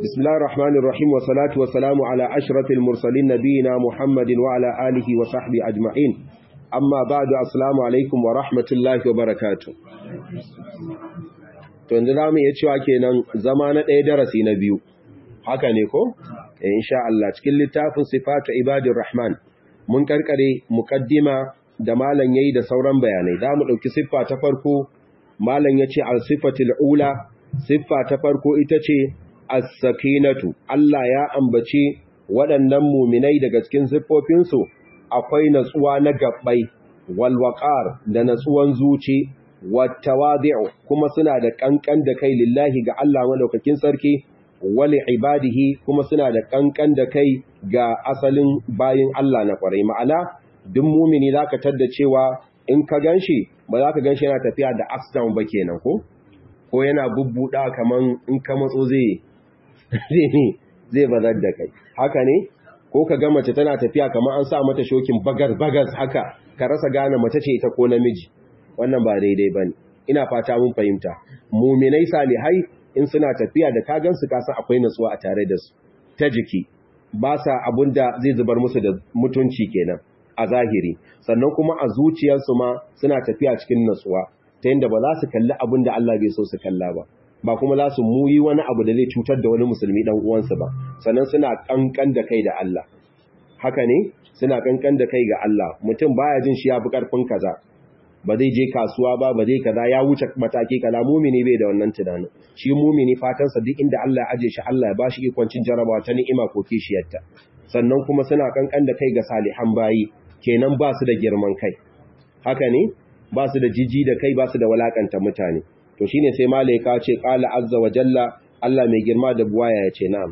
بسم الله الرحمن الرحيم والصلاة والسلام على أشرف المرسلين نبينا محمد وعلى آله وصحبه أجمعين أما بعد السلام عليكم ورحمة الله وبركاته to yanzu za mu iya cewa kenan zama na ɗaya darasi na biyu haka ne ko? insha Allah cikin littafin sifatu ibadir rahman mun karkare muqaddima da malam yayi da sauran bayanai da mu dauki siffa ta farko malam yace al-sifatul ula siffa ta farko ita ce as-sakinatu Allah ya ambace waɗannan muminai daga cikin siffofinsu akwai natsuwa na gabbai wal waqar da natsuwan zuci wat tawadi'u kuma suna da kankan da kai lillahi ga Allah madaukakin sarki wali ibadihi kuma suna da kankan da kai ga asalin bayin Allah na kwarai ma'ana duk mumini zaka tadda cewa in ka ganshi ba za ka ganshi yana tafiya da accident ba kenan ko ko yana bubbuda kaman in ka matso zai zai zai bazar da kai haka ne ko ka ga mace tana tafiya kaman an sa mata shokin bagas bagas haka ka rasa gane mace ce ita ko namiji wannan ba daidai bane ina fata mun fahimta muminai salihai in suna tafiya da kagansu kasan akwai natsuwa a tare da su ta jiki ba sa abun da zai zubar musu da mutunci kenan a zahiri sannan kuma a zuciyarsu ma suna tafiya cikin natsuwa ta yadda ba za su kalli abin da Allah bai so su kalla ba ba kuma za su muyi wani abu da zai cutar da wani musulmi dan uwansu ba sannan suna kankan da kai da Allah haka ne suna kankan da kai ga Allah mutum baya jin shi ya fi karfin kaza ba zai je kasuwa ba ba zai kaza ya wuce mataki kaza mumini bai da wannan tunanin shi mumini fatansa duk inda Allah ya aje shi Allah ya bashi ikoncin jarabawa ta ni'ima ko kishiyarta sannan kuma suna kankan da kai ga salihan bayi kenan ba su da girman kai haka ne ba su da jiji da kai ba su da walakanta mutane to shine sai malaika ce qala azza wa jalla Allah mai girma da buwaya ya ce na'am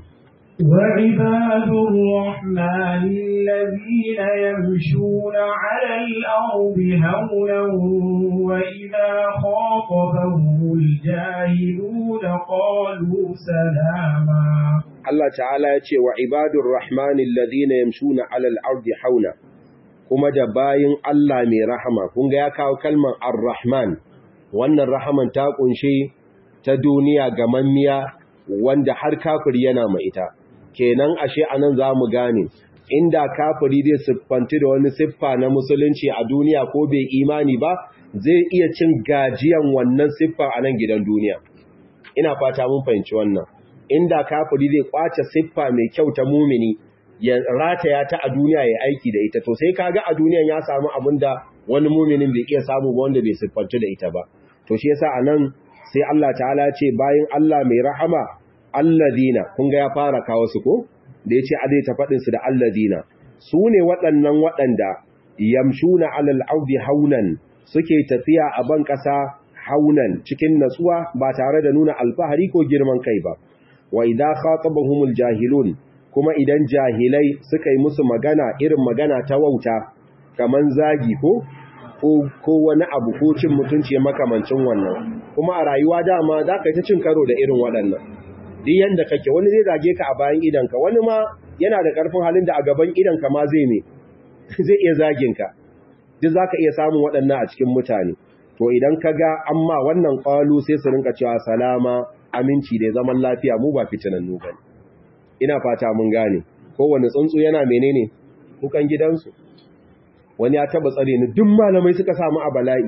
وعباد الرحمن الذين يمشون على الأرض هونا وإذا خاطبهم الجاهلون قالوا سلاما Allah ta'ala ya ce wa ibadur rahmani alladhina yamshuna 'alal ardi hauna kuma da bayin Allah mai rahama kun ga ya kawo kalmar ar-rahman wannan rahaman ta kunshe ta duniya ga mammiya wanda har kafir yana mai ita kenan ashe anan zamu gane inda kafiri zai siffanti da wani siffa na musulunci a duniya ko bai imani ba zai iya cin gajiyan wannan siffa a nan gidan duniya ina fata mun fahimci wannan inda kafiri zai kwace siffa mai kyau ta mumini ya rataya ta a duniya ya aiki da ita to sai kaga a duniyan ya samu abinda wani muminin bai iya samu ba wanda bai siffanci da ita ba to shi yasa anan sai Allah ta'ala ce bayan Allah mai rahama alladina kun ga ya fara kawo su ko da yace a zai ta fadin su da alladina su ne waɗannan waɗanda yamshuna alal ardi haunan suke tafiya a ban ƙasa haunan cikin natsuwa ba tare da nuna alfahari ko girman kai ba wa idza khatabahumul jahilun kuma idan jahilai suka yi musu magana irin magana ta wauta kaman zagi ko ko wani abu ko cin mutunci makamancin wannan kuma a rayuwa dama za ka yi ta cin karo da irin waɗannan duk yanda kake wani zai zage ka a bayan idanka wani ma yana da ƙarfin halin da a gaban idanka ma zai ne zai iya zagin ka duk zaka iya samun waɗannan a cikin mutane to idan ka ga amma wannan ƙwalu sai su rinka cewa salama aminci da zaman lafiya mu ba fitinannu ba ina fata mun gane kowane tsuntsu yana menene kukan gidansu wani ya taba tsare ni duk malamai suka samu a bala'i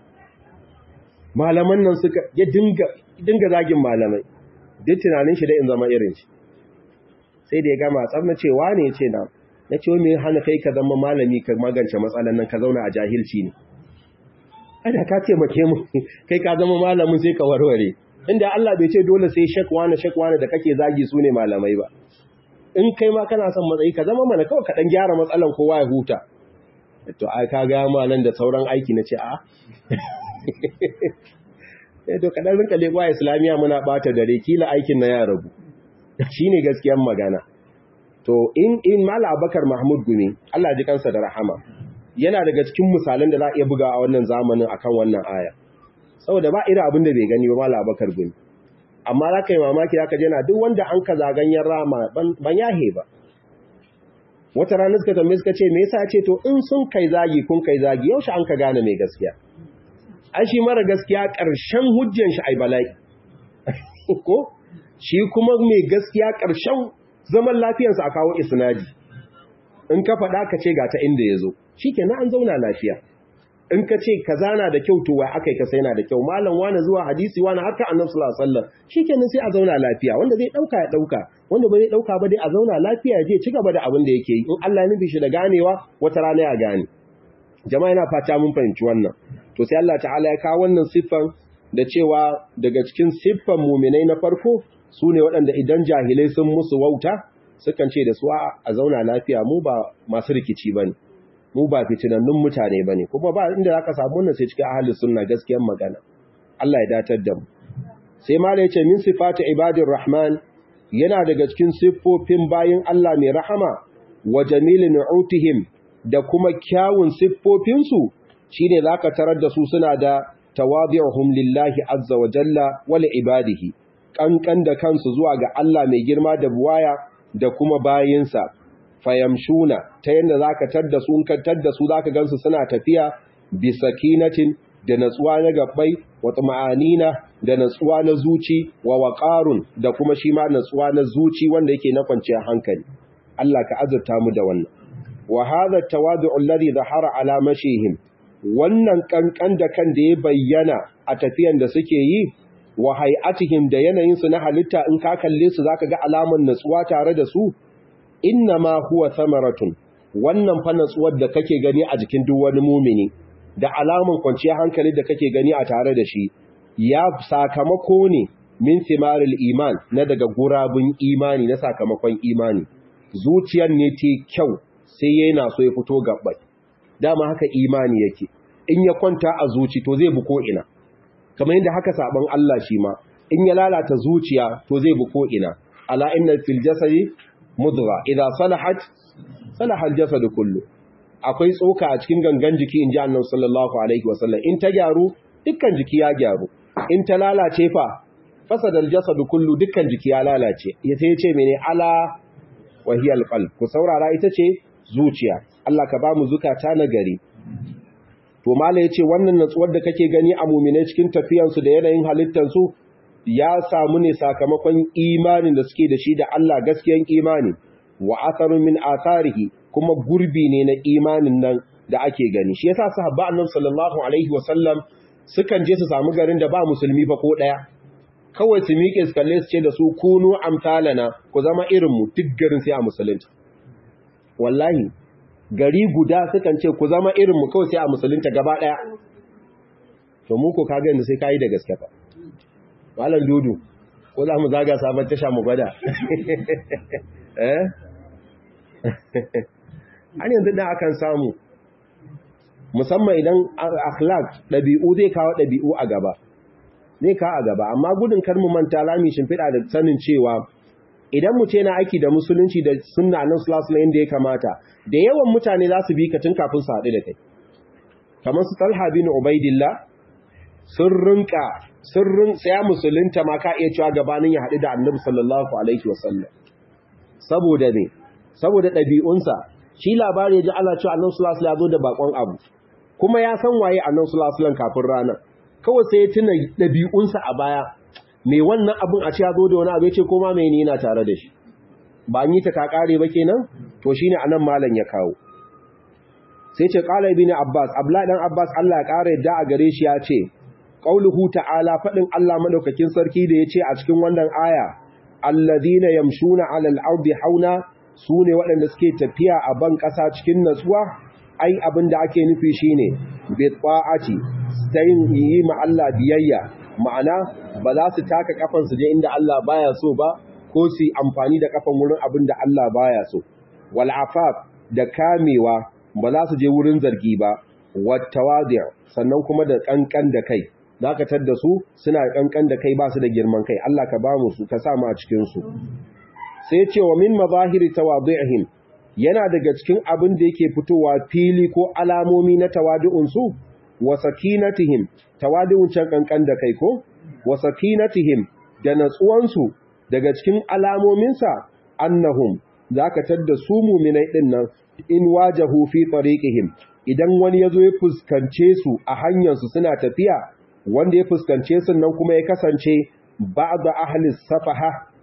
malaman nan suka ya dinga dinga zagin malamai duk tunanin shi da in zama irin shi sai da ya gama tsar na cewa ne ya ce na na ce me hana kai ka zama malami ka magance matsalan nan ka zauna a jahilci ne ada ka ce make mu kai ka zama malamin sai ka warware inda Allah bai ce dole sai shakwana shakwana da kake zagi su ne malamai ba in kai ma kana son matsayi ka zama mana kawai ka dan gyara matsalan kowa ya huta to ai ka ga malan da sauran aiki na ce a eh to kadan rinka lekwa islamiya muna bata dare kila aikin na ya rabu shine gaskiyar magana to in in mala abakar mahmud gumi Allah ji kansa da rahama yana daga cikin misalan da za a iya buga a wannan zamanin akan wannan aya saboda ba irin abin da bai gani ba mala abakar gumi amma za ka yi mamaki za ka jana duk wanda an ka zaganyen rama ban yahe ba wata rana suka tambaye suka ce me yasa ce to in sun kai zagi kun kai zagi yaushe an ka gane mai gaskiya ai shi mara gaskiya ƙarshen hujjan shi ai bala'i ko shi kuma mai gaskiya ƙarshen zaman lafiyarsa a kawo isnadi in ka faɗa ka ce ga ta inda ya zo shi ke an zauna lafiya in ka ce ka zana da kyau to wai aka yi ka sai na da kyau malam wani zuwa hadisi wani haka annabi sallallahu alaihi wasallam shikenan sai a zauna lafiya wanda zai dauka ya dauka wanda ba zai dauka ba dai a zauna lafiya ya je ci gaba da abin da yake yi in Allah ya nufi shi da ganewa wata rana ya gane jama'a yana fata mun fahimci wannan to sai Allah ta'ala ya kawo wannan siffan da cewa daga cikin siffan muminai na farko su ne waɗanda idan jahilai sun musu wauta sukan ce da su a zauna lafiya mu ba masu rikici bane mu ba fitinannun mutane ba ne kuma ba inda za ka samu wannan sai cikin ahalin sunna gaskiyar magana Allah ya datar da mu sai mala yace min sifati ibadir rahman yana daga cikin siffofin bayin Allah mai rahama wa jamil nu'utihim da kuma kyawun siffofin su shine zaka tarar da su suna da tawadi'uhum lillahi azza wa jalla wa li ibadihi kankan da kansu zuwa ga Allah mai girma da buwaya da kuma bayinsa fayamshuna ta yadda za ka tadda su in ka tadda su za ka gansu suna tafiya bisakinatin da natsuwa na gabbai wa ma'anina da natsuwa na zuci wa waƙarun da kuma shi ma natsuwa na zuci wanda yake na kwanciyar hankali Allah ka azurta mu da wannan wa hadha tawadu'u alladhi dhahara ala mashihim wannan kankan da kan da ya bayyana a tafiyan da suke yi wa hay'atihim da yanayin su na halitta in ka kalle su zaka ga alaman natsuwa tare da su inna ma huwa thamaratun wannan fa natsuwar da kake gani a jikin duk wani mumini da alamun kwanciyar hankali da kake gani a tare da shi ya sakamako ne min thimaril iman na daga gurabun imani na sakamakon imani zuciyar ne ta kyau sai yana so ya fito gabbai dama haka imani yake in ya kwanta a zuci to zai bu ko ina kamar yadda haka sabon Allah shi ma in ya lalata zuciya to zai bu ko ina ala inna fil jasadi mudra idza salahat salaha al-jasad kullu akwai tsoka a cikin gangan jiki inji annabi sallallahu alaihi wasallam in ta gyaru dukkan jiki ya gyaru in ta lalace fa fasada al-jasad kullu dukkan jiki ya lalace yace yace mene ala wa hiya al-qalb ku saurara ita ce zuciya Allah ka ba mu zukata na gari to mala yace wannan natsuwar da kake gani a mu'mine cikin tafiyansu da yanayin halittansu ya samu ne sakamakon imanin da suke da shi da Allah gaskiyan imani wa atharu min atharihi kuma gurbi ne na imanin nan da ake gani shi yasa sahabba annabi sallallahu alaihi wasallam sukan je su samu garin da ba musulmi ba ko daya kawai su miƙe su kalle su ce da su kunu amsalana ku zama irin mu duk garin sai a musulunta wallahi gari guda sukan ce ku zama irin mu kawai sai a musulunta gaba daya to mu ko kaga yanzu sai kai da gaske fa Malam Dudu, ko za mu zaga sabon tasha mu gwada? Eh? An yanzu da akan samu, musamman idan akhlaq ɗabi'u zai kawo ɗabi'u a gaba. Zai kawo a gaba, amma gudun karmu manta lami shimfiɗa da sanin cewa idan mu ce na aiki da musulunci da sunna nan sulasula yadda ya kamata, da yawan mutane za su bi ka tun kafin su haɗu da kai. Kamar su Talha bin Ubaidillah, sun rinka sirrin tsaya musulunta ma ka iya cewa gabanin ya haɗu da annabi sallallahu alaihi wasallam saboda ne saboda ɗabi'unsa shi labari ya ji Allah cewa annabi sallallahu alaihi wasallam ya zo da bakon abu kuma ya san waye annabi sallallahu alaihi wasallam kafin ranar kawai sai ya tuna ɗabi'unsa a baya me wannan abun a ce ya zo da wani abu ya ce koma me ni yana tare da shi ba an yi ta kakare ba kenan to shine anan malam ya kawo sai ce qala ibn abbas abla dan abbas Allah ya kare yadda a gare shi ya ce qauluhu ta'ala fadin Allah madaukakin sarki da yace a cikin wannan aya alladhina yamshuna 'alal ardi hauna sune waɗanda suke tafiya a ban ƙasa cikin natsuwa ai abinda ake nufi shine bi ta'ati stayin yi ma Allah biyayya ma'ana ba za su taka kafan su je inda Allah baya so ba ko su amfani da kafan wurin abinda Allah baya so wal afaf da kamewa ba za su je wurin zargi ba wat tawadi' sannan kuma da kankan da kai dakatar da su suna kankan da kai ba su da girman kai Allah ka ba mu su ka sa mu a cikin su sai ce wa min mazahiri tawadhi'ihim yana daga cikin abin da yake fitowa fili ko alamomi na tawadu'un su wa sakinatihim tawadu'un can kankan da kai ko wa sakinatihim da natsuwan su daga cikin alamomin sa annahum zaka tadda su mu'minai din nan in wajahu fi tariqihim idan wani yazo ya fuskance su a hanyar su suna tafiya wanda ya fuskance su nan kuma ya kasance ba'da ahli safaha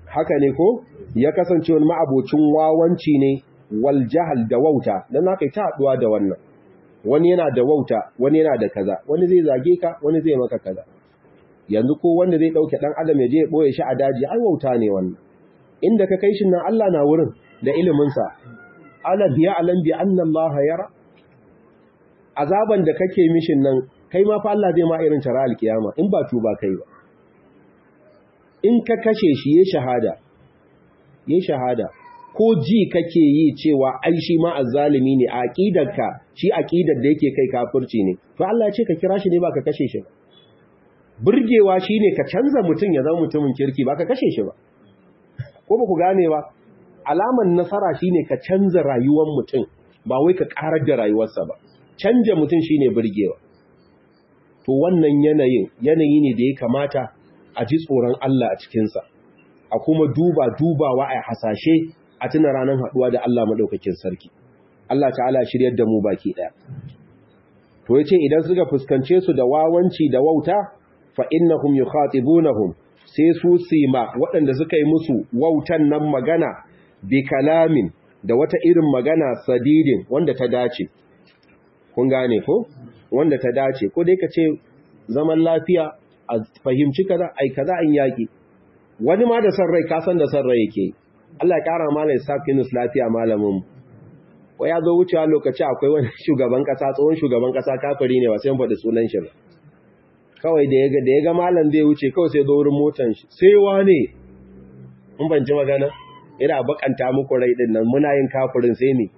haka ne ko ya kasance wani ma'abocin wawanci ne wal jahal da wauta dan haka ta haduwa da wannan wani yana da wauta wani yana da kaza wani zai zage ka wani zai maka kaza yanzu ko wanda zai dauke dan adam ya je ya boye shi a daji ai wauta ne wannan inda ka kai shi nan Allah na wurin da ilimin sa ala biya alam bi anna Allah yara azaban da kake mishin nan kai ma fa Allah zai ma irin tara alkiyama in ba tuba kai ba in ka kashe shi ya shahada ya shahada ko ji kake yi cewa ai shi ma azzalimi ne a aqidarka shi aqidar da yake kai kafirci ne to Allah ya ce ka kira shi ne ba ka kashe shi ba burgewa shine ka canza mutum ya zama mutumin kirki ba ka kashe shi ba ko ba ku gane ba alaman nasara shine ka canza rayuwar mutum ba wai ka karar da rayuwarsa ba canja mutum shine burgewa to wannan yanayin yanayi ne da ya kamata a ji tsoron Allah a cikinsa a kuma duba dubawa a hasashe a tuna ranar haɗuwa da Allah maɗaukakin sarki Allah ta'ala shiryar da mu baki ɗaya to yace idan suka fuskance su da wawanci da wauta fa innahum yukhatibunahum sai su sima waɗanda suka yi musu wautan nan magana bi kalamin da wata irin magana sadidin wanda ta dace kun gane ko wanda ta dace ko dai ka ce zaman lafiya a fahimci kaza ai kaza an yaki wani ma da san rai ka san da san rai yake Allah ya kara malai sakinus lafiya malamin ko ya zo wucewa lokaci akwai wani shugaban kasa tsohon shugaban kasa kafiri ne ba sai mun faɗi sunan shi ba kawai da ya ga da ya ga malam zai wuce kawai sai zo wurin motan shi sai wane mun ban ji magana ina bakanta muku rai din nan muna yin kafirin sai ne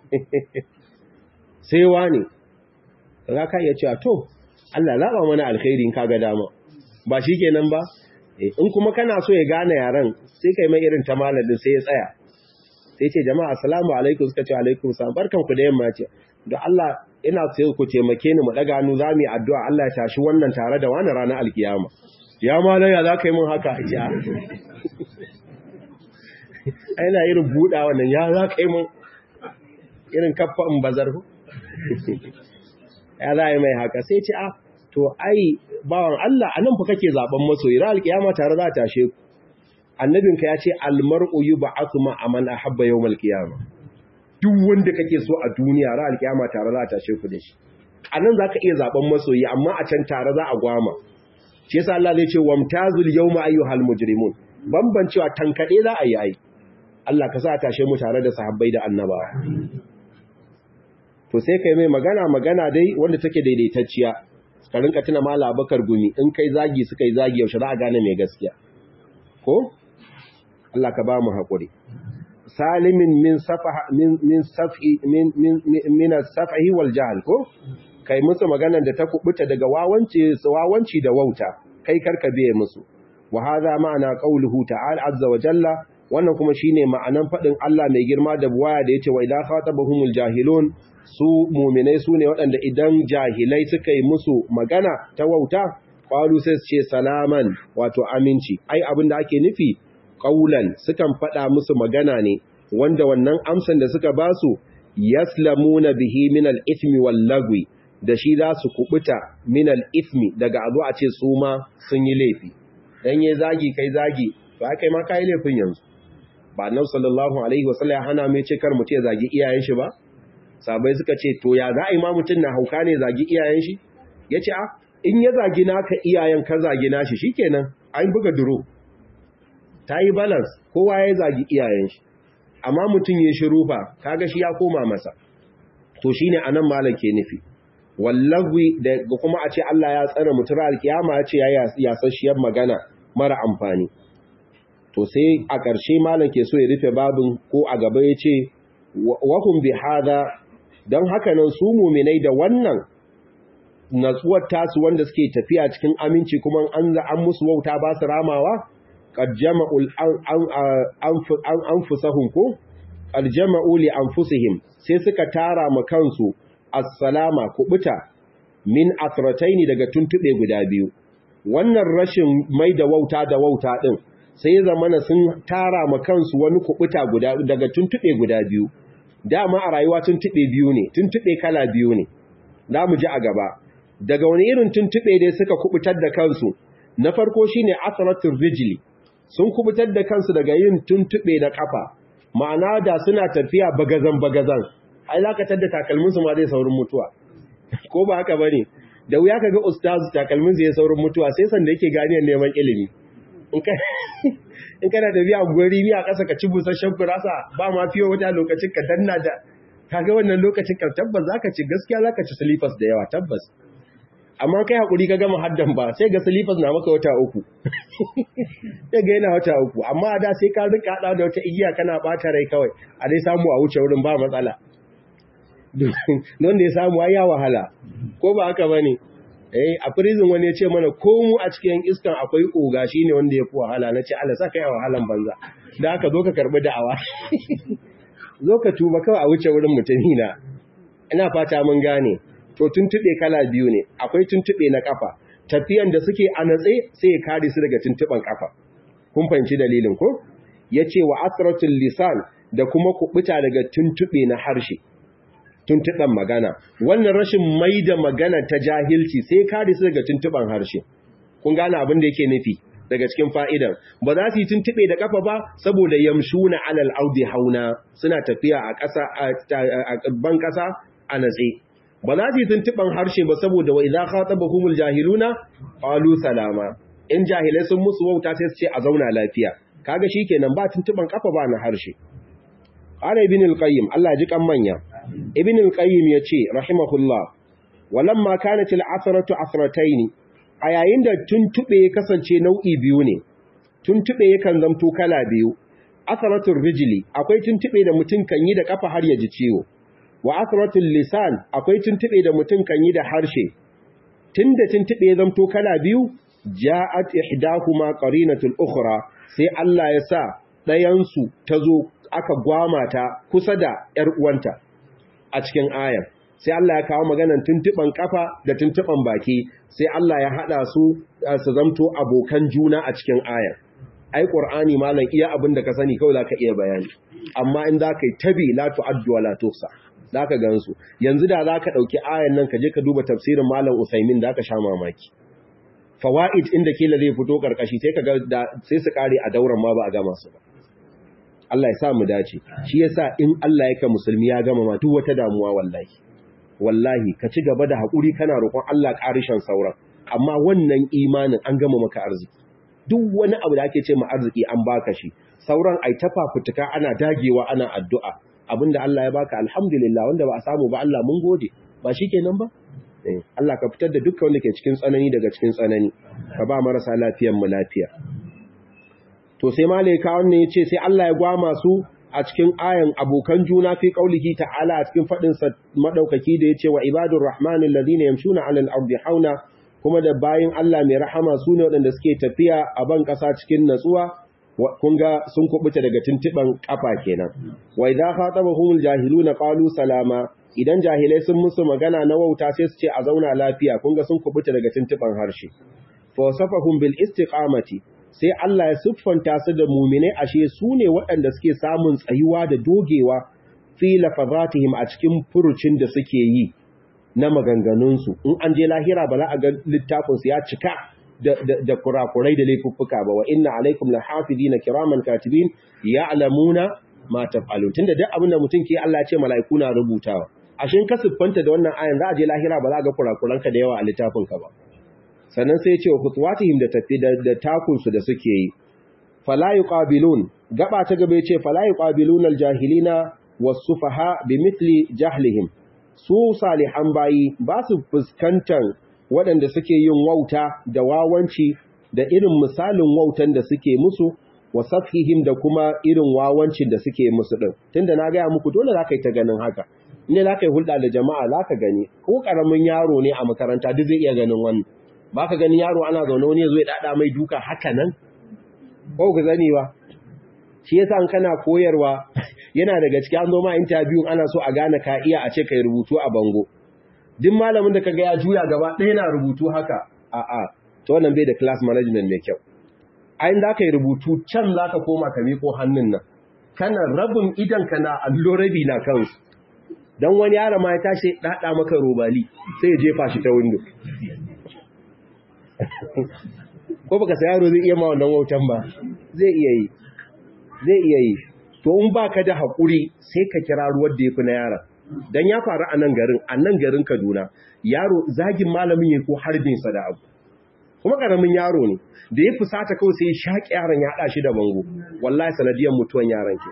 sai wane za ka iya cewa to Allah zaba mana alkhairi in kaga dama ba shi kenan ba in kuma kana so ya gane yaran sai kai mai irin ta malamin sai ya tsaya sai ce jama'a assalamu alaikum suka ce alaikum salam barkan ku da yamma ce da Allah ina sai ku taimake ni mu daga hannu zamu yi addu'a Allah ya tashi wannan tare da wani ranar alkiyama ya malam ya zaka yi mun haka ya aina irin buda wannan ya zaka yi mun irin kaffa in bazar ku ya za yi mai haka sai ce a to ai bawan Allah anan fa kake zaben masoyi ra alkiyama tare za ta tashe ku annabinka ya ce almar'u yub'athu ma aman ahabba yawmal qiyama duk wanda kake so a duniya ra alkiyama tare za ta tashe ku da shi anan zaka iya zaben masoyi amma a can tare za a gwama shi yasa Allah zai ce wamtazul yawma ayyuhal mujrimun bambancewa tankade za a yi ai Allah ka sa tashe mu tare da sahabbai da annabawa to sai kai mai magana magana dai wanda take daidaitacciya ka rinka tuna mala bakar gumi in kai zagi suka yi zagi yaushe za a gane mai gaskiya ko Allah ka ba mu haƙuri salimin min safaha min min safi min min min safahi wal jahl ko kai musu maganar da ta kubuta daga wawanci wawanci da wauta kai karka biye musu wa hadha ma'ana qawluhu ta'ala azza wa jalla wannan kuma shine ma'anan fadin Allah mai girma da buwaya da yace wa idha khatabahumul jahilun su mu'minai sune waɗanda idan jahilai suka yi musu magana ta wauta qalu sai su ce salaman wato aminci ai abin da ake nufi qaulan sukan faɗa musu magana ne wanda wannan amsan da suka basu yaslamuna bihi min al-ithmi wal lagwi da shi za su kubuta min al-ithmi daga azu a ce su ma sun yi laifi dan yayi zagi kai zagi to kai ma kai laifin yanzu ba annabi sallallahu alaihi wasallam ya hana mai ce kar mutum ya zagi iyayen shi ba sabai suka ce to ya za a yi ma mutum na hauka ne zagi iyayen shi yace a in ya zagi naka iyayen ka zagi nashi shikenan an buga duro ta yi balance kowa ya zagi iyayen shi amma mutum ya shiru fa kaga shi ya koma masa to shine anan malam ke nufi wallahi da kuma a ce Allah ya tsare mutura alkiyama ya ce ya yasasshiyar magana mara amfani to sai a ƙarshe malam ke so ya rufe babin ko a gaba ya ce wahum bi hada don haka nan su muminai da wannan natsuwar tasu wanda suke tafiya cikin aminci kuma an za an musu wauta ba su ramawa qad jama'ul anfusahum ko qad jama'u li anfusihim sai suka tara ma kansu assalama kubuta min atrataini daga tuntube guda biyu wannan rashin mai da wauta da wauta din sai ya zamana sun tara ma kansu wani kubuta guda daga tuntube guda biyu dama a rayuwa tuntube biyu ne tuntube kala biyu ne za mu ji a gaba daga wani irin tuntube dai suka kubutar da kansu na farko shine asratul rijli sun kubutar da kansu daga yin tuntube na kafa ma'ana da suna tafiya bagazan bagazan ai lakatar da takalmin su ma zai saurin mutuwa ko ba haka bane da wuya kaga ustaz takalmin sa ya saurin mutuwa sai sanda yake ganiyar neman ilimi in kana tafiya gori ni a ƙasa ka ci busasshen kurasa ba ma fiye wata lokacin ka danna da kaga wannan lokacin ka tabbas zaka ci gaskiya zaka ci silifas da yawa tabbas amma kai hakuri ka gama haddan ba sai ga silifas na maka wata uku sai ga yana wata uku amma da sai ka rika hada da wata igiya kana bata rai kawai a dai samu a wuce wurin ba matsala don da ya samu ai ya wahala ko ba haka bane eh a prison wani ya ce mana ko mu a cikin iskan akwai oga shine wanda ya fi wahala na ce Allah saka ya wahalan banza da aka zo ka karbi da'awa zo ka tuba kawai a wuce wurin mutumi na ina fata mun gane to tuntube kala biyu ne akwai tuntube na kafa tafiyan da suke a natse sai ya kare su daga tuntuban kafa kun fahimci dalilin ko yace wa asratul lisan da kuma kubuta daga tuntube na harshe tuntuban magana wannan rashin maida magana ta jahilci sai kare su daga tuntuban harshe kun gane abin da yake nufi daga cikin fa'idan ba za su yi tuntube da kafa ba saboda yamshuna alal audi hauna suna tafiya a ƙasa a ban ƙasa a natse ba za su yi tuntuban harshe ba saboda wa idza khatabahumul jahiluna qalu salama in jahilai sun musu wauta sai su ce a zauna lafiya kaga shikenan ba tuntuban kafa ba na harshe qala ibn al-qayyim Allah ji kan manya ibn al-qayyim yace rahimahullah walamma kanat al-asratu asratayn a yayin da tuntube ya kasance nau'i biyu ne tuntube yakan zamto kala biyu asratul rijli akwai tuntube da mutum kan yi da kafa har ya ji ciwo wa asratul lisan akwai tuntube da mutum kan yi da harshe tunda tuntube ya zamto kala biyu ja'at ihdahuma qarinatul ukhra sai Allah ya sa ɗayan su tazo aka gwama ta kusa da ƴar uwanta a cikin ayar sai Allah ya kawo maganan tuntuban kafa da tuntuban baki sai Allah ya hada su su zamto abokan juna a cikin ayar ai qur'ani malam iya abin da ka sani kawai zaka iya bayani amma in zaka yi tabi la tu'addu wa la tuhsa zaka gansu yanzu da zaka dauki ayan nan ka je ka duba tafsirin malam Usaimin zaka sha mamaki fawaid inda kila zai fito karkashi sai ka ga sai su kare a dauran ma ba a gama su ba Allah ya sa mu dace shi yasa in Allah yake musulmi ya gama ma duk wata damuwa wallahi wallahi ka ci gaba da haƙuri kana roƙon Allah ƙarishan sauran amma wannan imanin an gama maka arziki duk wani abu da ake ce ma arziki an baka shi sauran ai ta fafutuka ana dagewa ana addu'a abinda Allah ya baka alhamdulillah wanda ba a samu ba Allah mun gode ba shikenan ba Allah ka fitar da dukkan wanda ke cikin tsanani daga cikin tsanani ka ba marasa lafiyan mu lafiya to sai malaika wannan yace sai Allah ya gwama su a cikin ayan abokan juna fi qaulihi ta'ala a cikin fadin sa madaukaki da yace wa ibadur rahmanil ladina yamshuna 'alal ardi hauna kuma da bayin Allah mai rahama sune waɗanda suke tafiya a ban ƙasa cikin natsuwa kun ga sun kubuta daga tuntuban kafa kenan wa idza khatabahumul jahiluna qalu salama idan jahilai sun musu magana na wauta sai su ce a zauna lafiya kun ga sun kubuta daga tuntuban harshe fa wasafahum bil istiqamati sai Allah ya siffanta su da muminai ashe su ne waɗanda suke samun tsayuwa da dogewa fi lafazatihim a cikin furucin da suke yi na maganganunsu in an je lahira ba za a ga littafinsu ya cika da kurakurai da laifuffuka ba wa inna alaikum la hafizina kiraman katibin ya'lamuna ma taf'alun tunda duk abin da mutum ke Allah ya ce mala'iku na rubutawa ashin ka siffanta da wannan ayan za a je lahira ba za a ga kurakuranka da yawa a littafinka ba sannan sai ya ce wa kutuwatihim da tafi da takunsu da suke yi fala yuqabilun gaba ta gaba yace fala yuqabilun aljahilina wasufaha bimithli jahlihim su salihan bayi ba su fuskantar waɗanda suke yin wauta da wawanci da irin misalin wautan da suke musu wa safhihim da kuma irin wawancin da suke musu din tunda na gaya muku dole za ka yi ta ganin haka ne za ka yi hulɗa da jama'a za ka gani ko ƙaramin yaro ne a makaranta duk zai iya ganin wannan ba ka gani yaro ana zaune wani ya zo ya dada mai duka haka nan ko ku zani ba shi yasa an kana koyarwa yana daga cikin an zo ma interview ana so a gane ka iya a ce kai rubutu a bango duk malamin da kaga ya juya gaba ɗaya na rubutu haka a a to wannan bai da class management mai kyau ayin da ka yi rubutu can za ka koma ka miƙo hannun nan kana rabin idan ka na allo rabi na kansu don wani yara ma ya tashi ɗaɗa maka robali sai ya jefa shi ta windo ko baka sa yaro zai iya ma wannan wautan ba zai iya yi zai iya yi to in baka da hakuri sai ka kira ruwan da yafi na yaron dan ya faru a nan garin a nan garin Kaduna yaro zagin malamin yake ko harbin sa da abu kuma karamin yaro ne da ya fusata kawai sai ya shaki yaron ya hada shi da bango wallahi sanadiyar mutuwan yaron ke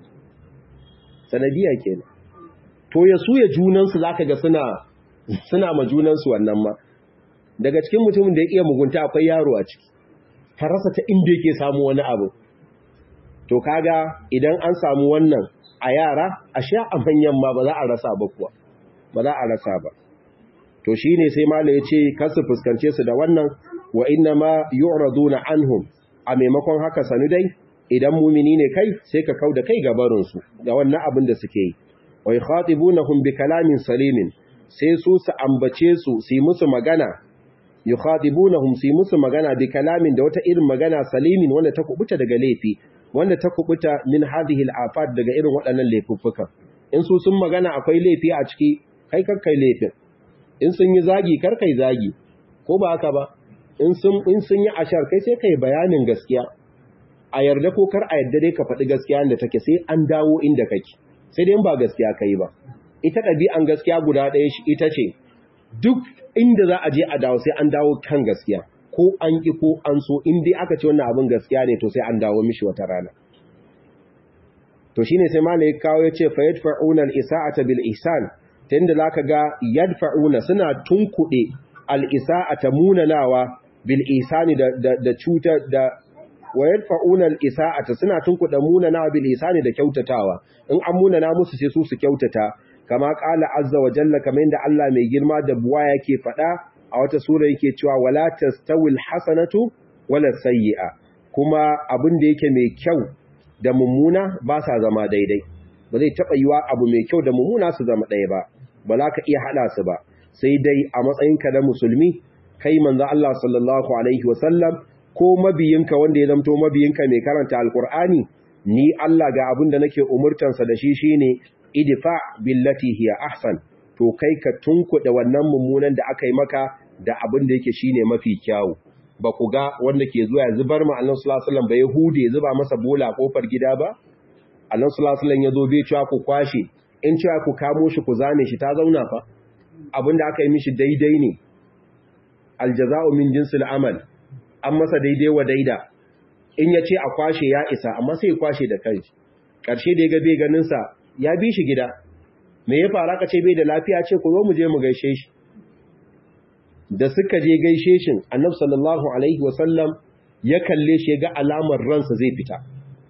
sanadiya kenan to ya suya junansu zaka ga suna suna ma junansu wannan ma daga cikin mutumin da ya iya mugunta akwai yaro a ciki ka rasa ta inda yake samu wani abu to kaga idan an samu wannan a yara a sha a manyan ma ba za a rasa ba kuwa ba za a rasa ba to shine sai mala ya ce kasu fuskance su da wannan wa inna ma yu'raduna anhum a maimakon haka sanu dai idan mumini ne kai sai ka kauda kai gabarin su ga wannan abin da suke yi wa yukhatibunahum bi kalamin salimin sai su su ambace su su yi musu magana yukhatibunahum su yi musu magana bi kalamin da wata irin magana salimin wanda ta kubuta daga laifi wanda ta kubuta min hadhihi al-afat daga irin waɗannan laifuffukan in su sun magana akwai laifi a ciki kai karkai laifin in sun yi zagi karkai zagi ko ba haka ba in sun in sun yi ashar kai sai kai bayanin gaskiya a yarda ko kar a yarda dai ka faɗi gaskiya da take sai an dawo inda kake sai dai ba gaskiya kai ba ita ɗabi'an gaskiya guda ɗaya shi ita ce duk inda za a je a dawo sai an dawo kan gaskiya ko an ki ko an so in dai aka ce wannan abin gaskiya ne to sai an dawo mishi wata rana to shine sai malai kawo ya ce fa yadfa'una al-isa'ata bil ihsan ta inda zaka ga yadfa'una suna tunkuɗe al-isa'ata munanawa bil ihsani da da cuta da wa yadfa'una al-isa'ata suna tunkuɗe munanawa bil ihsani da kyautatawa in an munana musu sai su su kyautata kama qala azza wa jalla kamar inda Allah mai girma da buwa yake faɗa a wata sura yake cewa wala tastawil hasanatu wala sayyi'a kuma abin da yake mai kyau da mummuna ba sa zama daidai ba zai taba yiwa abu mai kyau da mummuna su zama ɗaya ba ba za ka iya hada su ba sai dai a matsayinka na musulmi kai manzo Allah sallallahu alaihi wasallam ko mabiyinka wanda ya zamto mabiyinka mai karanta alqur'ani ni Allah ga abin da nake umurtansa da shi shine idfa billati hiya ahsan to kai ka tunkuɗe wannan mummunan da aka yi maka da abin da yake shine mafi kyawu ba ku ga wanda ke zuwa ya zubar ma Allah sallallahu alaihi wasallam ba yahudi ya zuba masa bola kofar gida ba Allah sallallahu alaihi wasallam ya zo bai cewa ku kwashe in cewa ku kamo shi ku zane shi ta zauna fa abin da aka yi mishi daidai ne aljaza'u min jinsil amal an masa daidai wa daida in ya ce a kwashe ya isa amma sai ya kwashe da kanshi ƙarshe da ya ga bai ganin sa ya bi shi gida me ya fara ka ce bai da lafiya ce ku zo mu je mu gaishe shi da suka je gaishe shi annabi sallallahu alaihi wasallam ya kalle shi ga alamar ransa zai fita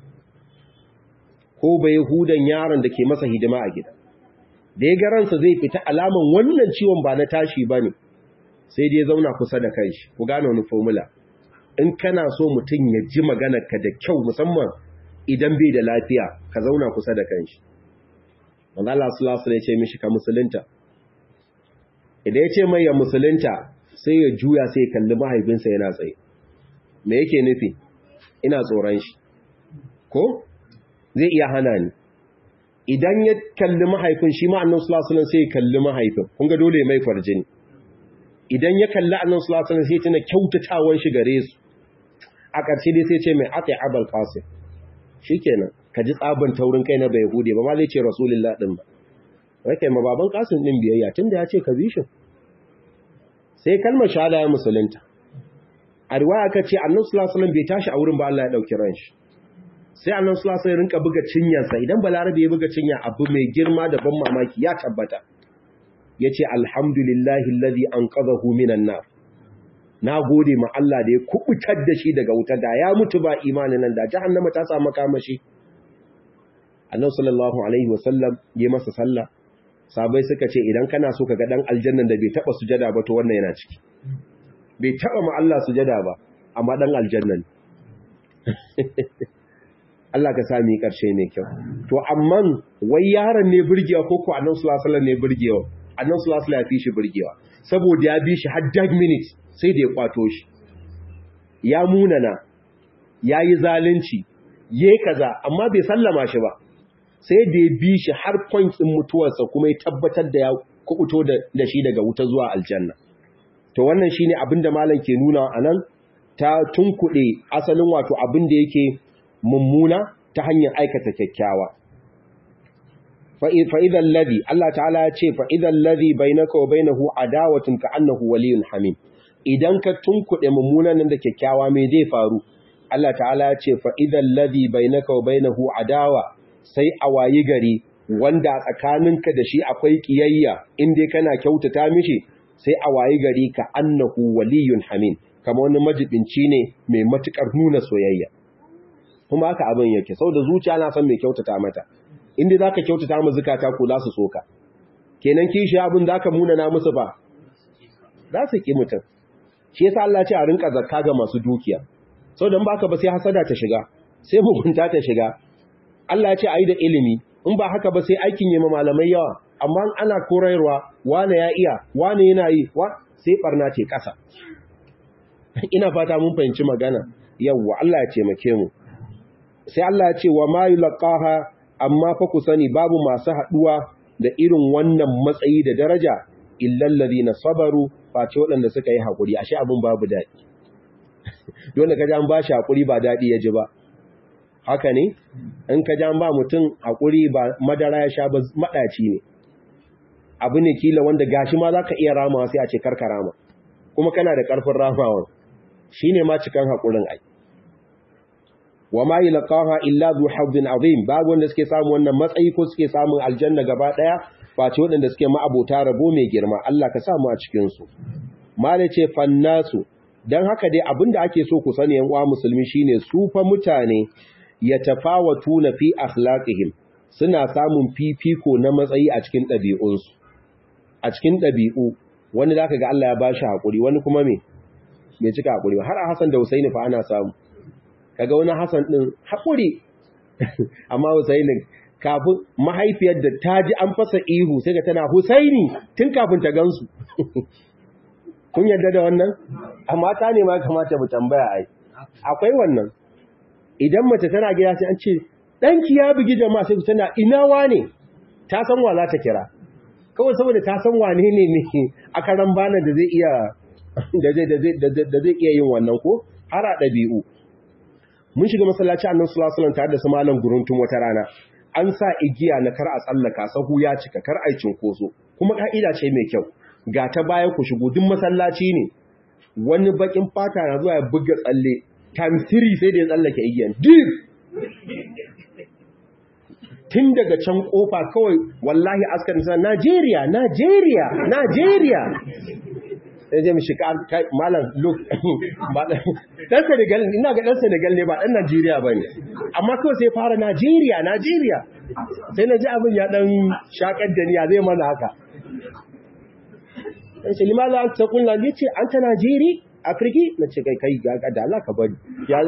ko bai hudan yaron da ke masa hidima a gida da ya ga ransa zai fita alaman wannan ciwon ba na tashi bane sai dai zauna kusa da kanshi ku gane wani formula in kana so mutum ya ji maganar ka da kyau musamman idan bai da lafiya ka zauna kusa da kanshi wanda Allah sallallahu alaihi ya ce mishi ka musulunta idan ya ce mai ya musulunta sai ya juya sai ya kalli mahaifinsa yana tsaye me yake nufi ina tsoron shi ko zai iya hana ni idan ya kalli mahaifin shi ma annabi sallallahu alaihi sai ya kalli mahaifin kun ga dole mai farjini idan ya kalli annabi sallallahu alaihi wasallam sai tana kyautatawan shi gare su a ƙarshe dai sai ce mai ati abul qasim shikenan ka ji tsaban taurin kai na bai hude ba ma zai ce rasulullah din ba rake ma baban qasim din biyayya tunda ya ce ka bi shi sai kalmar shahada ya musulunta a riwaya ka ce annabi sallallahu alaihi wasallam bai tashi a wurin ba Allah ya dauki ran shi sai annabi sallallahu alaihi wasallam rinka buga cinyarsa idan balarabe ya buga cinya abu mai girma da ban mamaki ya tabbata yace alhamdulillahi alladhi anqadhahu minan nar na gode ma Allah da ya kubutar da shi daga wuta da ya mutu ba imanin nan da jahannama ta samu kamashi annabi sallallahu alaihi wasallam ya masa sallah sabai suka ce idan kana so ka ga dan aljannan da bai taba sujada ba to wannan yana ciki bai taba ma Allah sujada ba amma dan aljannan Allah ka sami karshe mai kyau to amma wai yaron ne burgewa ko ko annabi sallallahu alaihi wasallam ne burgewa annabi sallallahu alaihi wasallam ya fi shi burgewa saboda ya bi shi har dag minutes sai da ya kwato shi ya munana yayi zalunci yayi kaza amma bai sallama shi ba sai da ya bi shi har point din mutuwarsa kuma ya tabbatar da ya kubuto da shi daga wuta zuwa aljanna to wannan shine abinda malam ke nuna anan ta tunkuɗe asalin wato abin da yake mummuna ta hanyar aikata kyakkyawa fa'idan ladhi Allah ta'ala ya ce fa'idan ladhi bainaka wa bainahu adawatun ka annahu waliyun hamim idan ka tunkuɗe mummunan nan da kyakkyawa me zai faru Allah ta'ala ya ce fa'idan ladhi bainaka wa bainahu adawa sai a wayi gari wanda a tsakaninka da shi akwai kiyayya inda kana kyautata mishi sai a wayi gari ka annahu waliyun hamim kama wani majibinci ne mai matukar nuna soyayya kuma haka abin yake saboda zuciya na san mai kyautata mata inda zaka kyautata mu zakata ko za su soka kenan kishi abin zaka muna na musu ba za su ki mutum shi yasa Allah ce a rinka zakka ga masu dukiya saboda in baka ba sai hasada ta shiga sai mugunta ta shiga Allah ya ce ayi da ilimi in ba haka ba sai aikin yi malamai yawa amma ana korayarwa wane ya iya wane yana yi wa sai barna ce kasa ina fata mun fahimci magana yawwa Allah ya taimake mu sai Allah ya ce wa ma yulqaha amma fa ku sani babu masu haduwa da irin wannan matsayi da daraja illal ladina sabaru face waɗanda suka yi hakuri ashe abin babu dadi dole ka an ba shi hakuri ba dadi ya ji ba haka ne in ka jan ba mutum hakuri ba madara ya sha ba madaci ne abu ne kila wanda gashi ma zaka iya ramawa sai a ce karka rama kuma kana da karfin ramawa shine ma cikan hakurin ai wa ma yalqaha illa dhu hazzin azim babu wanda suke samu wannan matsayi ko suke samun aljanna gaba daya face waɗanda suke ma'abota rabo mai girma Allah ka samu a cikin su mala ce fannasu dan haka dai abinda ake so ku sani yan uwa musulmi shine su fa mutane yatafawatuna fi akhlaqihim suna samun fifiko na matsayi a cikin ɗabi'unsu a cikin ɗabi'u wani zaka ga Allah ya bashi hakuri wani kuma me bai cika hakuri ba har a Hassan da Husaini fa ana samu kaga wani Hassan din hakuri amma Husaini kafin mahaifiyar da ta ji an fasa ihu sai ga tana Husaini tun kafin ta gansu kun yarda da wannan amma ta ne ma kamata mu tambaya ai akwai wannan idan mace tana gida sai an ce danki ya bugi jama'a sai tana ina wane ta san wa za ta kira kawai saboda ta san wane ne ne a karan bana da zai iya da zai iya yin wannan ko har a ɗabi'u mun shiga masallaci annan sulasulan tare da su malam guruntun wata rana an sa igiya na kar a tsallaka sahu ya cika kar a cinkoso kuma ka'ida ce mai kyau ga ta baya ku shigo duk masallaci ne wani bakin fata na zuwa ya buga tsalle time 3 sai da ya tsallake igiyan deep tun daga can kofa kawai wallahi askarin sa Najeriya Najeriya Najeriya sai je mishi kai malam look dan Senegal ina ga dan Senegal ne ba dan Najeriya bane amma kawai sai fara Najeriya Najeriya sai na ji abin ya dan shakar da niya zai mana haka sai ce limaza an ta kullu ne ce an ta Najeri Afriki na ce kai kai ga da Allah ka bari ya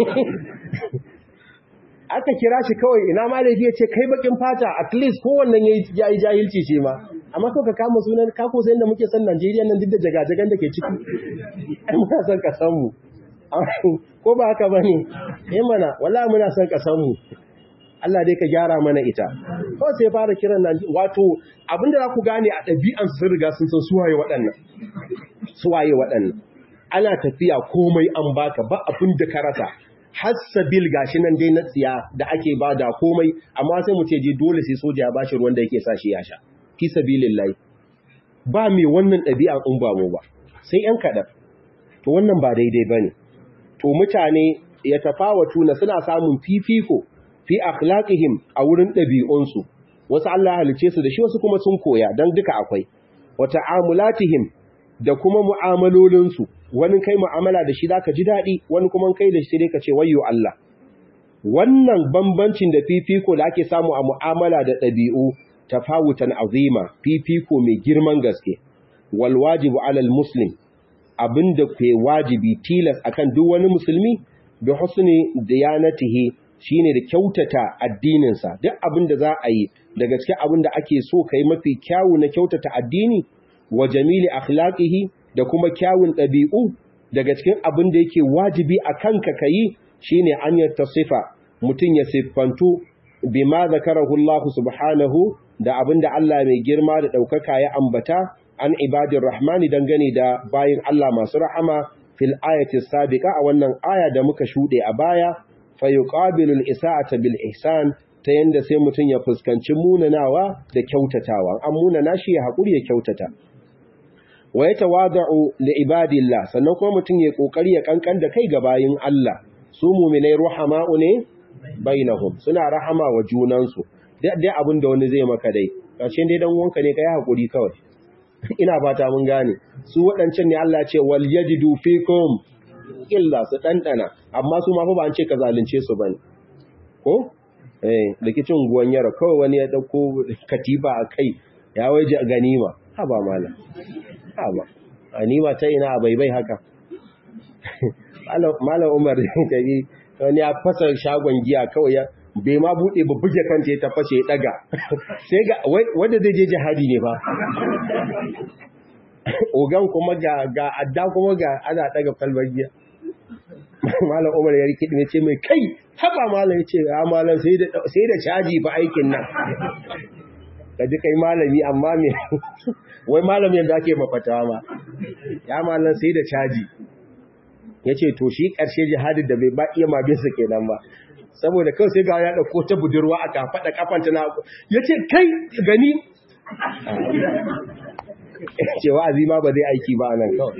aka kira shi kawai ina ma laifi ya ce kai bakin fata at least kowannan ya yi jahilci shi ma amma kawai ka kama sunan kako sai da muke san Najeriya nan duk da jagajagan da ke ciki ai muna son ka san mu ko ba haka bane eh mana wallahi muna son ka san mu Allah dai ka gyara mana ita kawai sai fara kiran nan wato abinda za ku gane a ɗabi'an sun riga sun san suwaye waɗannan suwaye waɗannan ana tafiya komai an baka ba abin da ka rasa hassabil gashi nan dai na tsiya da ake ba da komai amma sai mu ce je dole sai soja ya bashi ruwan da yake sa shi ya sha fi sabilillahi ba mai wannan ɗabi'a in ba mu ba sai yan kaɗan to wannan ba daidai bane to mutane ya tafawatu na suna samun fifiko fi akhlaqihim a wurin ɗabi'unsu wasu Allah halice su da shi wasu kuma sun koya dan duka akwai wa ta'amulatihim da kuma mu'amalolinsu wani kai mu'amala da shi zaka ji daɗi wani kuma kai da shi sai ka ce wayyo Allah wannan bambancin da fifiko da ake samu a mu'amala da ɗabi'u tafawutan azima fifiko mai girman gaske wal wajibu alal muslim abinda ke wajibi tilas akan duk wani musulmi bi husni diyanatihi shine da kyautata addininsa duk abinda za a yi da gaske abinda ake so kai mafi kyawu na kyautata addini wa jamili akhlaqihi da kuma kyawun ɗabi'u daga cikin abin da yake wajibi a kanka ka yi shi ne an yadda sifa mutum ya siffantu bi ma zakarahu Allah subhanahu da abin da Allah mai girma da ɗaukaka ya ambata an ibadin rahmani dangane da bayan Allah masu rahama fil ayati sabiqa a wannan aya da muka shude a baya fa yuqabilu al-isa'ata bil ihsan ta yanda sai mutun ya fuskanci munanawa da kyautatawa an munana shi ya hakuri ya kyautata wa yatawada'u li ibadillah sannan kuma mutun ya kokari ya kankan da kai ga bayin Allah su mu'minai ruhama'u ne bainahum suna rahama wa junansu dai abin da wani zai maka dai ƙarshen dai dan wanka ne kai hakuri kawai ina fata mun gane su waɗancan ne Allah ce wal yajidu fikum illa su dandana amma su ma fa ba an ce ka zalunce su bane ko eh likicin guwan yara kawai wani ya dauko katifa a kai ya waje ganima ha ba mala ha ba ganima ta ina a baibai haka malam Umar kai wani ya fasa shagon giya kawai ya bai ma buɗe ba buge kanta ya tafashe ya ɗaga sai ga wanda zai je jihadi ne ba ogan kuma ga ga adda kuma ga ana ɗaga kalmar giya malam umar ya rikidi ne ce mai kai haba malam ya ce ya malam sai da caji ba aikin nan ka ji kai malami amma me wai malam yadda ake mafatawa ma ya malam sai da caji ya ce to shi ƙarshe jihadin da bai ba iya ma bisa kenan ba saboda kawai sai ga ya ɗauko ta budurwa a kafaɗa kafanta na ya ce kai gani ce wa'azi ma ba zai aiki ba nan kawai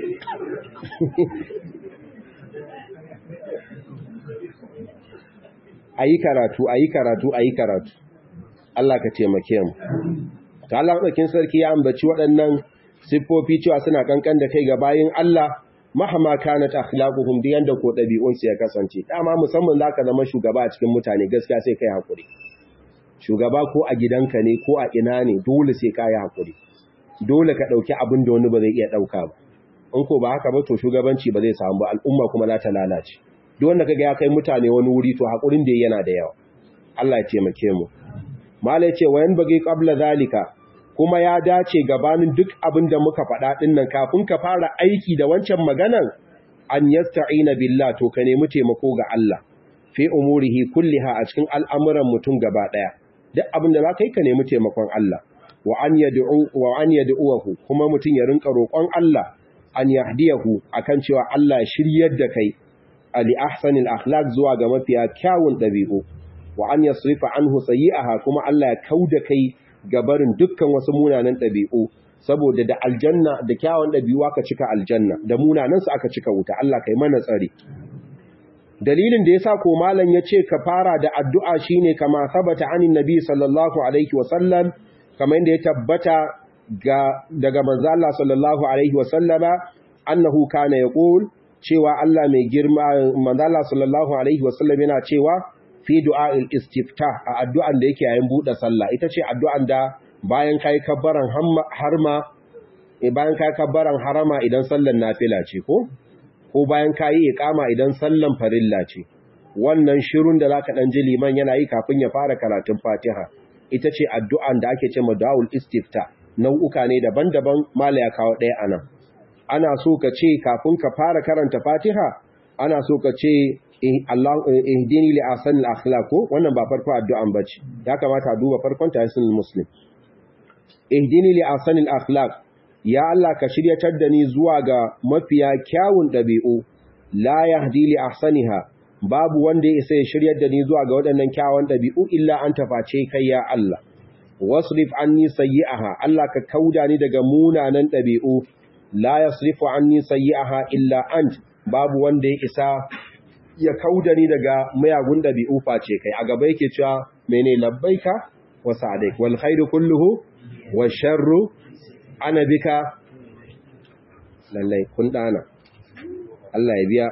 a yi karatu a yi karatu a yi karatu Allah ka taimake mu ta Allah ɗaukin sarki ya ambaci waɗannan siffofi cewa suna kankan da kai ga bayin Allah mahama kanat akhlaquhum diyan da ko dabi'un su ya kasance dama musamman zaka zama shugaba a cikin mutane gaskiya sai kai hakuri shugaba ko a gidanka ne ko a ina ne dole sai kai hakuri dole ka dauki abin da wani ba zai iya dauka ba in ko ba haka ba to shugabanci ba zai samu ba al'umma kuma za ta lalace duk wanda kaga ya kai mutane wani wuri to hakurin da yana da yawa Allah ya taimake mu malai ce wayan bagi qabla zalika kuma ya dace gabanin duk abin da muka faɗa ɗin nan kafin ka fara aiki da wancan maganan an yasta'ina billah to ka nemi taimako ga Allah fi umurihi kulliha a cikin al'amuran mutum gaba ɗaya duk abin da za ka yi ka nemi taimakon Allah wa an yad'u wa an yad'uhu kuma mutum ya rinka roƙon Allah an yahdiyahu akan cewa Allah shiryar da kai ali ahsanil akhlaq zuwa ga mafiya kyawun ɗabi'u wa an yasrifa anhu sayyi'aha kuma Allah ya kauda kai gabarin dukkan wasu munanan ɗabi'u saboda da aljanna da kyawun ɗabi'u aka cika aljanna da munanan su aka cika wuta Allah kai mana tsari dalilin da yasa ko malam yace ka fara da addu'a shine kama sabata anin nabi sallallahu alaihi wa sallam kamar yadda ya tabbata ga daga manzo Allah sallallahu alaihi wa sallama annahu kana yaqul cewa Allah mai girma manzo Allah sallallahu alaihi wa sallam yana cewa fi du'a'il istiftah a addu'an da yake yayin buɗe sallah ita ce addu'an da bayan kai kabbaran harma bayan kai kabbaran harama idan sallan nafila ce ko ko bayan kai iqama idan sallan farilla ce wannan shirun da zaka dan ji liman yana yi kafin ya fara karatun Fatiha ita ce addu'an da ake cewa du'aul istiftah nau'uka ne daban-daban mala ya kawo ɗaya anan ana so ka ce kafin ka fara karanta Fatiha ana so ka ce Allah ihdini li ahsanil akhlaq ko wannan ba farko addu'an bace ya kamata a duba farkon tahsinul muslim ihdini li ahsanil akhlaq ya Allah ka shiryatar da ni zuwa ga mafiya kyawun dabi'u la yahdi li ahsaniha babu wanda ya sai shiryar da ni zuwa ga waɗannan kyawun dabi'u illa an taface kai ya Allah wasrif anni sayyi'aha Allah ka kauda ni daga munanan dabi'u la yasrifu anni sayyi'aha illa ant babu wanda ya isa ya kauda ni daga mayagun dabi'u face kai a gaba yake cewa mene labbaika wa sa'daik wal khairu kulluhu wash sharru ana bika lallai kun dana Allah ya biya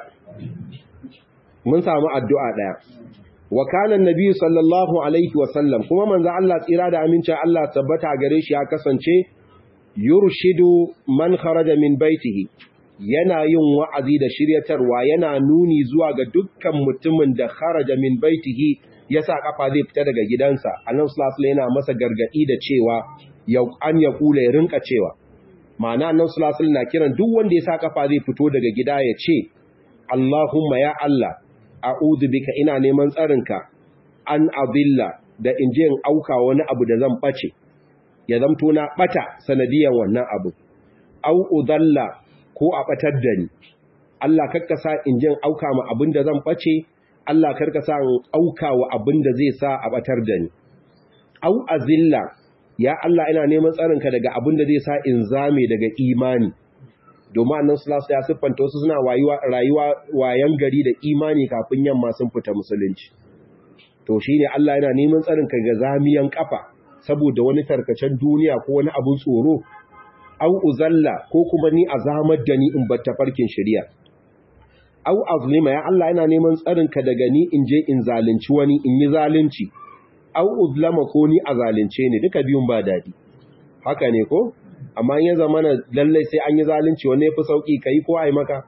mun samu addu'a daya wa kana annabi sallallahu alaihi wa sallam kuma manzo Allah tsira da aminci Allah tabbata gare shi ya kasance yurshidu man kharaja min baitihi yana yin wa'azi da shiryatarwa yana nuni zuwa ga dukkan mutumin da kharaja min baitihi ya sa kafa zai fita daga gidansa annabi sallallahu alaihi yana masa gargadi da cewa yau an ya kula ya rinka cewa ma'ana annabi sallallahu alaihi na kiran duk wanda ya sa kafa zai fito daga gida ya ce Allahumma ya Allah a'udhu bika ina neman tsarinka an adilla da in je in auka wani abu da zan bace ya zamto na bata sanadiyan wannan abu au udalla ko a batar da ni Allah karka sa in jin auka ma abin da zan bace Allah karka sa in auka wa abin da zai sa a batar da ni au azilla ya Allah ina neman tsarinka daga abin da zai sa in zame daga imani domin annan sulasu ya siffanta wasu suna rayuwa wayan gari da imani kafin yamma sun fita musulunci to shi ne Allah yana neman tsarinka ga zamiyan kafa saboda wani tarkacen duniya ko wani abin tsoro au uzalla ko kuma ni a zamar da ni in bar tafarkin shari'a au azlima ya Allah yana neman tsarinka daga ni in je in zalunci wani in yi zalunci au uzlama ko ni a zalunce ni duka biyun ba dadi haka ne ko amma ya zama na lallai sai an yi zalunci wanne fi sauki kai ko ai maka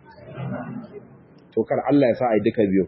to kar Allah ya sa ai duka biyu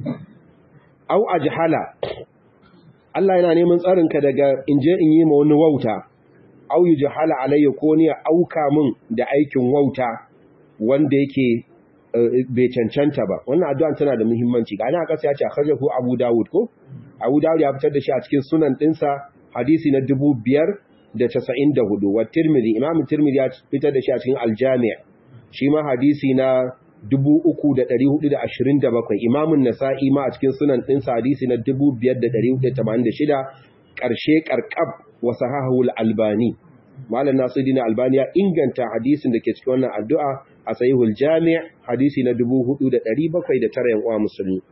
au ajhala Allah yana neman tsarin ka daga in je in yi ma wani wauta au yujhala alayya ko ni auka min da aikin wauta wanda yake bai cancanta ba wannan addu'a tana da muhimmanci ga ana kasa ya ce akhrajahu Abu Dawud ko Abu Dawud ya fitar da shi a cikin sunan dinsa hadisi na dubu biyar. da casa'in da hudu wa tirmidhi imam tirmidhi ya fitar da shi a cikin aljami' shi ma hadisi na dubu uku da ɗari hudu da ashirin da bakwai imamun nasa'i ma a cikin sunan ɗinsa hadisi na dubu biyar da ɗari hudu da tamanin da shida ƙarshe ƙarƙab wa sahahul albani malam nasiruddin albani ya inganta hadisin da ke cikin wannan addu'a a sahihul jami' hadisi na dubu hudu da ɗari bakwai da tara yan uwa musulmi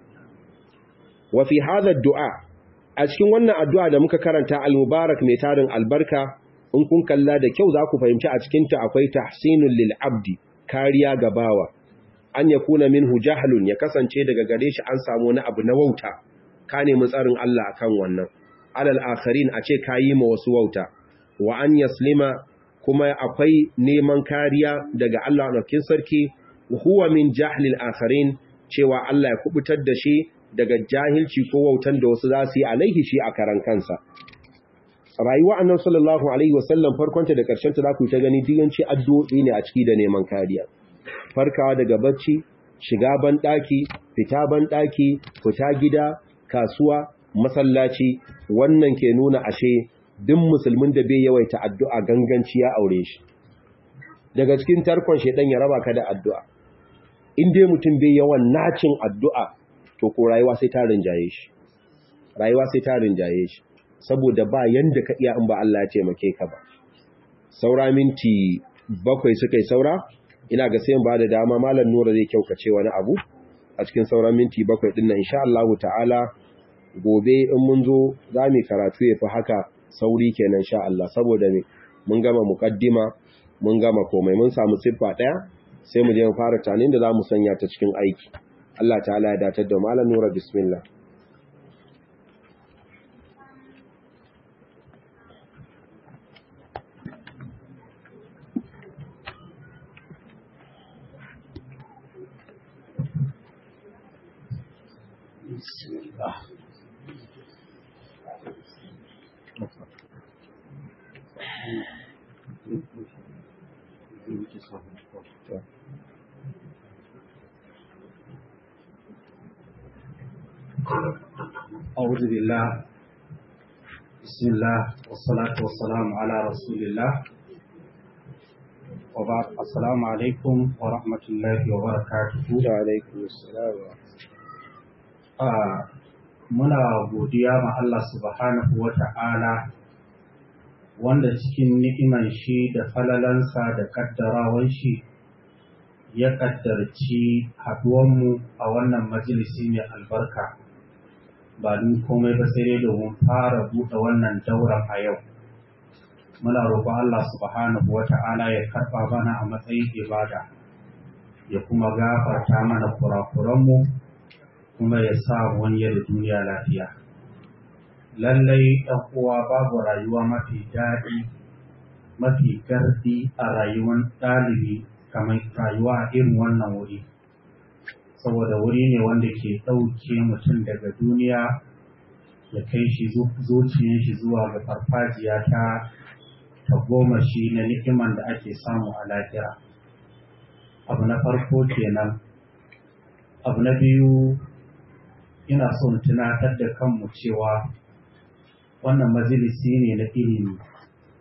wa fi hadha du'a a cikin wannan addu'a da muka karanta al-mubarak mai tarin albarka in kun kalla da kyau za ku fahimci a cikinta akwai tahsinul lil abdi kariya ga bawa an yakuna minhu jahlun ya kasance daga gare shi an samu wani abu na wauta ka nemi tsarin Allah akan wannan alal akharin a ce kayi ma wasu wauta wa an yaslima kuma akwai neman kariya daga Allah ɗaukin sarki huwa min jahlil akharin cewa Allah ya kubutar da shi daga jahilci ko wautan da wasu za su yi alaihi shi a karan kansa rayuwa annan sallallahu alaihi wasallam farkonta da ƙarshen ta za ku ta gani diyanci addu'o'i ne a ciki da neman kariya farkawa daga bacci shiga ban ɗaki fita ban ɗaki fita gida kasuwa masallaci wannan ke nuna ashe duk musulmin da bai yawaita addu'a ganganci ya aure shi daga cikin tarkon shedan ya raba ka da addu'a in dai mutum bai yawan nacin addu'a to ko rayuwa sai ta rinjaye shi rayuwa sai ta rinjaye shi saboda ba yanda ka iya in ba Allah ya taimake ka ba saura minti bakwai suka yi saura ina ga sai ba da dama malam nura zai kyaukace wani abu a cikin sauran minti bakwai din nan insha Allah ta'ala gobe in mun zo za mu karatu ya fi haka sauri kenan insha Allah saboda me mun gama muqaddima mun gama komai mun samu siffa daya sai mu je mu fara tanin da za mu sanya ta cikin aiki Allah ta'ala ya datar da malam nura bismillah أعوذ بالله بسم الله والصلاة والسلام على رسول الله وبعد السلام عليكم ورحمة الله وبركاته وعليكم السلام muna godiya ma Allah subhanahu wa ta'ala wanda cikin ni'iman shi da falalansa da kaddarawan shi ya kaddarci haduwanmu a wannan majalisi mai albarka ba don komai ba sai dai domin fara buɗe wannan dauran a yau muna roƙon Allah subhanahu wa ta'ala ya karɓa mana a matsayin ibada ya kuma gafarta mana kurakuranmu kuma ya sa wani da duniya lafiya lallai ɗan uwa babu rayuwa mafi daɗi mafi gardi a rayuwar ɗalibi kamar rayuwa a irin wannan wuri saboda wuri ne wanda ke ɗauke mutum daga duniya ya kai shi zuciyar shi zuwa ga farfajiya ta ta goma shi na ni'iman da ake samu a lahira abu na farko kenan abu na biyu ina son tunatar da kanmu cewa wannan majalisi ne na ilimi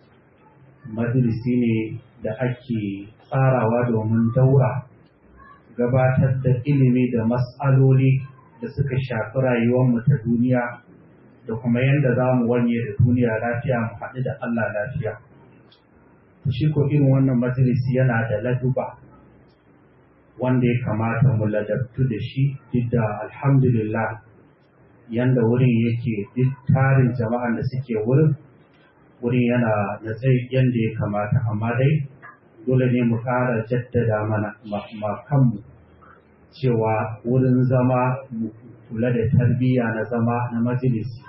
majalisi ne da ake tsarawa domin daura gabatar da ilimi da mas'aloli da suka shafi rayuwarmu ta duniya da kuma yadda za mu wanye da duniya lafiya mu haɗu da Allah lafiya. Shi ko irin wannan majalisi yana da laduba wanda ya kamata mu ladabtu da shi duk da alhamdulillah yanda wurin yake duk tarin jama'an da suke wurin wurin yana da tsayi yanda ya kamata amma dai dole ne mu ƙara jaddada mana ma kanmu cewa wurin zama mu kula da tarbiyya na zama na majalisi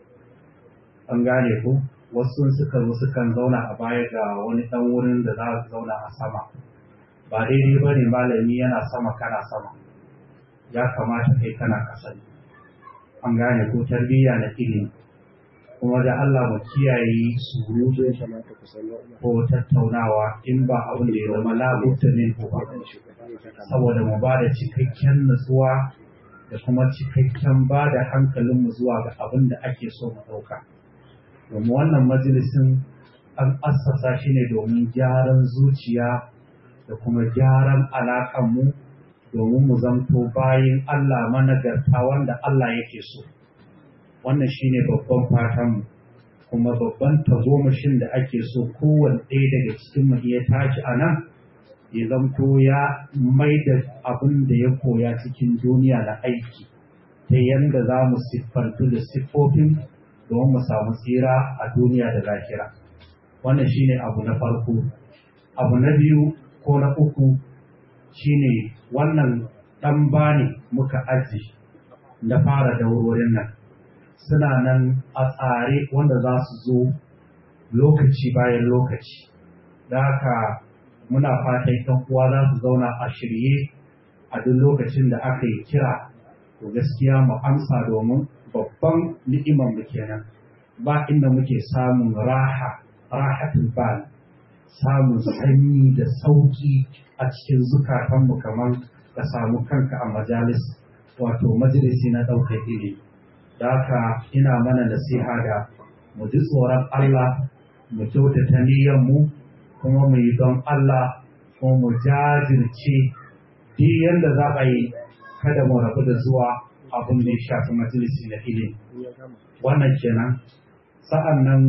an gane ku wasu suka zo sukan zauna a baya ga wani ɗan wurin da za su zauna a sama ba daidai ba ne malami yana sama kana sama ya kamata kai kana ƙasa ne an gane ko tarbiyya na ilimi kuma da Allah mu kiyaye surutu ko tattaunawa in ba abin da ya zama labutta ne ko ba saboda mu ba da cikakken nutsuwa da kuma cikakken ba da hankalinmu zuwa ga abin da ake so mu ɗauka domin wannan majalisin an assasa shi ne domin gyaran zuciya da kuma gyaran alaƙanmu domin mu zamto bayin Allah managarta wanda Allah yake so. Wannan shi ne babban fatanmu, kuma babban tagomashin da ake so kowane ɗaya daga cikin mu iya tashi a nan, ya zamto ya mai da abin da ya koya cikin duniya na aiki, ta yadda za mu siffantu da siffofin domin mu samu tsira a duniya da lahira. Wannan shi ne abu na farko. Abu na biyu ko na uku shine wannan ɗan bani muka aji da fara da wurin nan suna nan a tsare wanda za su zo lokaci bayan lokaci da haka muna fatan ɗan uwa za su zauna a shirye a duk lokacin da aka yi kira to gaskiya mu amsa domin babban ni'imar mu kenan ba inda muke samun raha rahatul bal samun sanyi da sauki a cikin zukatanmu kamar ka samu kanka a majalis wato majalisi na ɗaukar ilimi da haka ina mana nasiha da mu ji tsoron Allah mu kyautata mu kuma mu yi don Allah kuma mu jajirce duk yadda za a yi kada mu rabu da zuwa abin da ya shafi majalisi na ilimi wannan kenan sa'an nan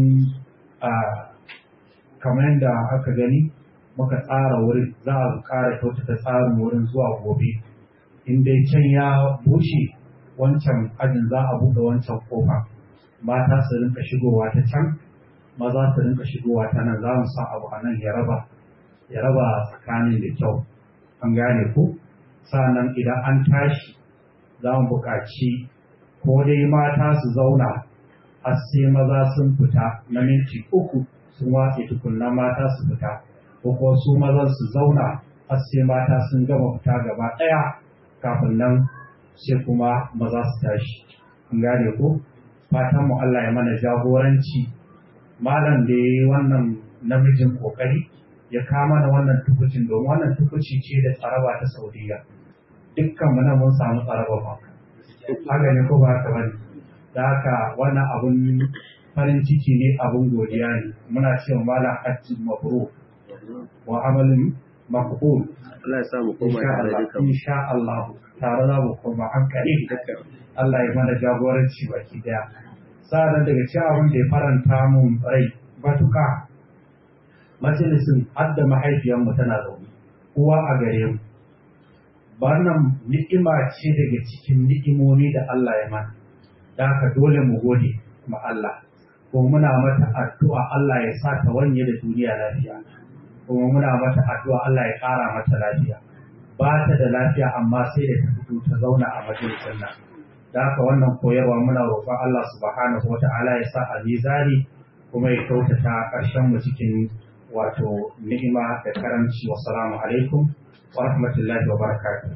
kamar yadda aka gani muka tsara wurin za a ƙara kyautata tsarin wurin zuwa gobe in dai can ya bushe wancan ajin za a buɗe wancan kofa mata su rinka shigowa ta can maza su rinka shigowa ta nan za mu sa abu a nan ya raba ya raba tsakanin da kyau an gane ku sannan idan an tashi za mu buƙaci ko dai mata su zauna har sai maza sun fita na minti uku sun watse tukunna mata su fita ko kuma su mazan su zauna har sai mata sun gama fita gaba ɗaya kafin nan sai kuma maza su tashi an gane ko fatan mu Allah ya mana jagoranci malam da yayi wannan namijin kokari ya kama da wannan tukucin domin wannan tukuci ce da tsaraba ta Saudiya dukkan mu nan mun samu tsaraba ba haka ne ko ba haka bane da haka wannan abun farin ciki ne abun godiya ne muna cewa malam hajji mabrur wa amalin maqbul Allah ya sa mu koma tare duka insha Allah tare za mu koma hankali Allah ya mana jagoranci baki daya sa'an daga cikin abin da ya faranta mun rai batuka majalisin hadda mahaifiyarmu tana zaune uwa a gare mu wannan ni'ima ce daga cikin ni'imomi da Allah ya mana da haka dole mu gode ma Allah ko muna mata addu'a Allah ya sa ta wanye da duniya lafiya kuma muna mata addu'a Allah ya ƙara mata lafiya ba ta da lafiya amma sai da ta fito ta zauna a majalisar nan da haka wannan koyarwa muna roƙon Allah subhanahu wa ta'ala ya sa a mizani kuma ya kyautata ƙarshen mu cikin wato ni'ima da karamci wa salamu alaikum wa rahmatullahi wa barakatuh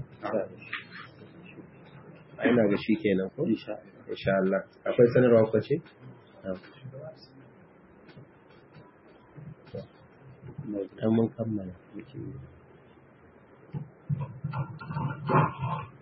ina ga shi kenan ko insha Allah akwai sanarwa ko ce dan mun kammala